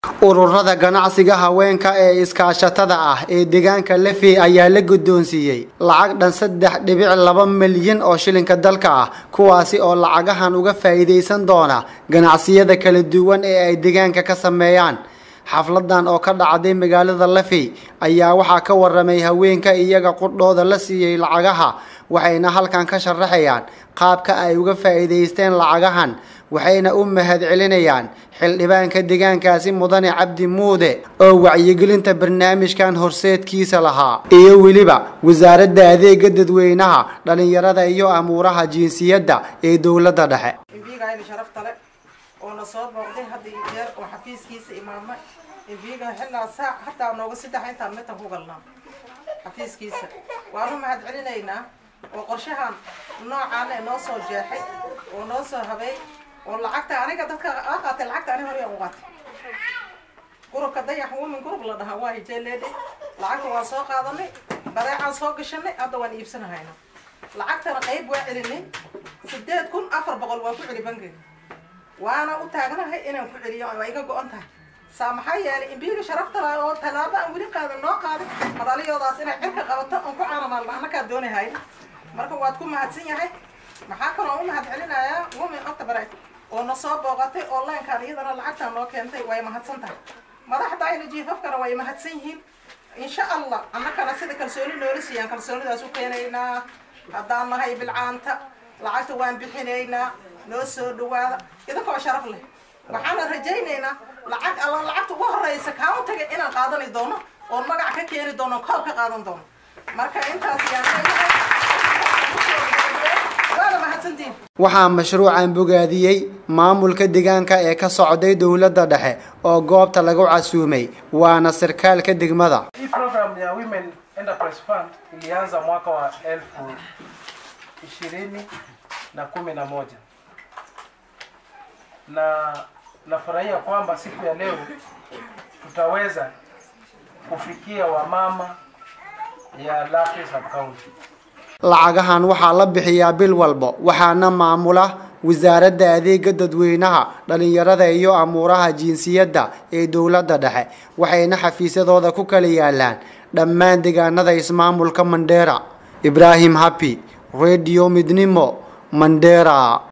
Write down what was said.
ururada ganacsiga haweenka ee iskaashatada ah ee deegaanka lafey ayaa la guddoonsiiyey lacag dhan saddex dhibic laba milyan oo shilinka dalka ah kuwaasi oo lacagahan uga faa'iidaysan doona ganacsiyada kala duwan ee ay deegaanka ka sameeyaan xafladan oo ka dhacday magaalada lafey ayaa waxaa ka waramay haweenka iyaga qudhooda la siiyey lacagaha waxayna halkan ka sharaxayaan qaabka ay uga faa'iidaysteen lacagahan waxayna u mahad celinayaan xildhibaanka deegaankaasi mudane cabdi muude oo wacyigelinta barnaamijkan horseedkiisa lahaa iyo weliba wasaaradda adeega dadweynaha dhalinyarada iyo amuuraha jinsiyadda ee dowladda dhexe imbiigayna sharafta le oo na soo booqday hadda iyo jeer oo xafiiskiisa imaamay imbiiga xillaa saac hataa nooga saddex intaan mitan ku galnaa xafiiskiisa waanu mahad celinaynaa oo qorshahan noocaana noo soo jeexay oo noo soo habay oo lacagta aniga dadka aa qaatay lacagta ani hore u qaatay gurubka dayax woman gurub la dhahaa waa hijeeleedhay lacagta waan soo qaadanay badeecaan soo gashanay hadda waan iibsanahayna lacagtana qayb waa celinay sideed kun afar boqol waan ku celi bankiga waana u taagnahay inaan ku celiyo waa iga go-on tahay saa maxaa yeelay imbiiga sharafta laha oo tallaabo aan weli qaadan noo qaadin madhaliyoodaas inay cirka qabato oon ku caanamaan annakaa doonahay marka waad ku mahadsan yahay maxaa kaloo u mahad celinayaa women octobre oo na soo booqatay oo leenkaan iyadana lacagtaan noo keentay way mahadsan tahay madaxda ayna jiifafkana way mahadsan yihiin insha allah annakana sida kalsooni noola siiyaan kalsoonidaas u keenaynaa haddaan nahay bilcaanta lacagta waan bixinaynaa noo soo dhawaada idinkoo sharaf leh waxaana rajaynaynaa lacag alla lacagta ugu horeysa kauntaga inaan qaadani doono oon magac ka keeni doono koob ka qaadan doono marka intaas yaan waana mahadsantiin waxaa mashruucan bogaadiyey maamulka deegaanka ee ka socday dowladda dhexe oo goobta lagu casuumay waana sarkaalka degmada Hii program ya Women Enterprise Fund ilianza mwaka wa elfu ishirini na kumi na moja na nafurahia kwamba siku ya leo tutaweza kufikia wamama ya Lafi sub county. lacagahan waxaa la bixiyaa bil walba waxaana maamula wasaaradda adeega dadweynaha dhalinyarada iyo amuuraha jinsiyadda ee dowladda dhexe waxayna xafiisyadooda ku kala yaalaan dhammaan deegaanada ismaamulka mandheera ibraahim habi radio midnimo mandheera